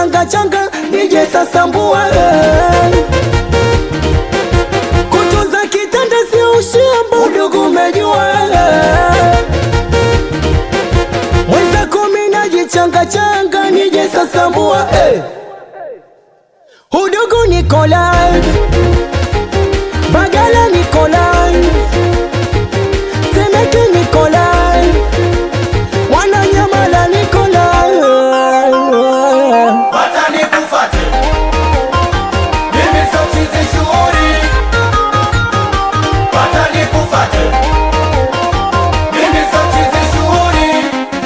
changa changa nije sasa mbua eh. kutunza kitanda sio ushamba udugu umejua eh. mwenzako mi najichanga changa nije sasa mbua eh. udugu Nikolai Bagala Nikolai Temeke Nikolai Mwananyamala Nikolai Fata nikufate, mimi sio chizi shughuli. Fata nikufate, mimi sio chizi shughuli.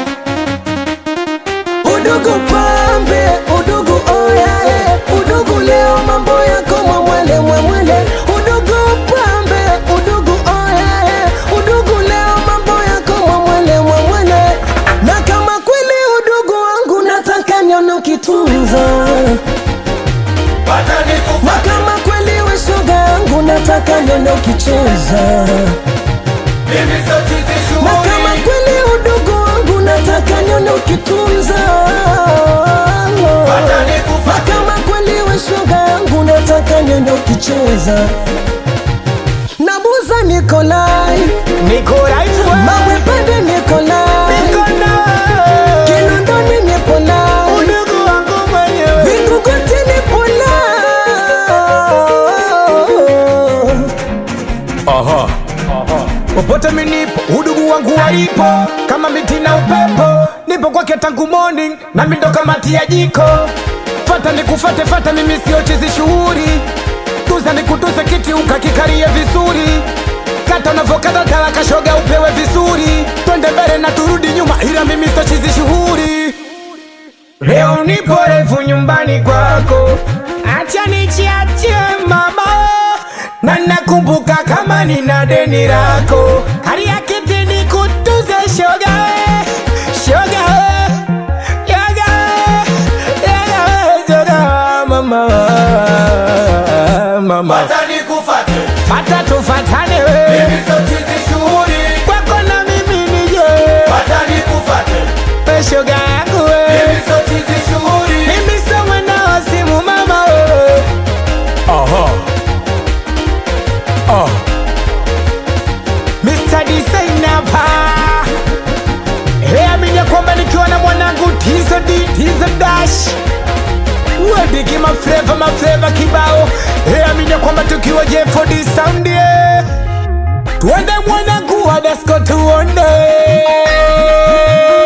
Udugu pambe, udugu oyae, udugu leo mambo yako mwamwele mwamwele. Udugu pambe, udugu oyae, udugu leo mambo yako mwamwele mwamwele. Na kama kweli udugu wangu nataka nione ukitunza, Fata na nikufate, kama kweli we shoga yangu nataka nione ukicheza, mimi sio chizi na kama shughuli. kweli udugu wangu nataka nione ukitunza. Fata Na nikufate, kama kweli we shoga yangu nataka niende ukicheza Nabuza Nikolai Nikolai wewe. Mawe pande Nikolai Kinondoni Nikolai Udugu wangu mwenyewe. Vinguguti Nikolai Aha. Popote minipo udugu wangu walipo kama miti na upepo, nipo kwake tangu morning na mindo kama tia jiko. Fata nikufate, fata mimi sio chizi shughuli, tuza nikutuse kiti ukakikarie vizuri, kata unavyokata talaka shoga upewe vizuri, twende mbele na turudi nyuma, ila mimi sio chizi shughuli. Leo nipo refu nyumbani kwako, acha nichiachie mama, na nakumbuka kama nina deni lako, hali ya kiti nikutuze shoga we, shoga we, shoga we, shoga we, shoga mama, mama, fata nikufate, fata tufatane we, mimi sio chizi shughuli. kwako na mimi nije, Fata nikufate, we shoga yangu we. mimi sio chizi shughuli. Mimi sio mwana wa simu mama wewe. Aha. Oh. Mr. Designer pa. Hey, amini kwamba nikiwa na mwanangu Tizo D, Tizo Dash. Wediki mafleva mafleva kibao. Hey, amini kwamba tukiwa J4D sound yeah. Tuende mwanangu wa disco tuone.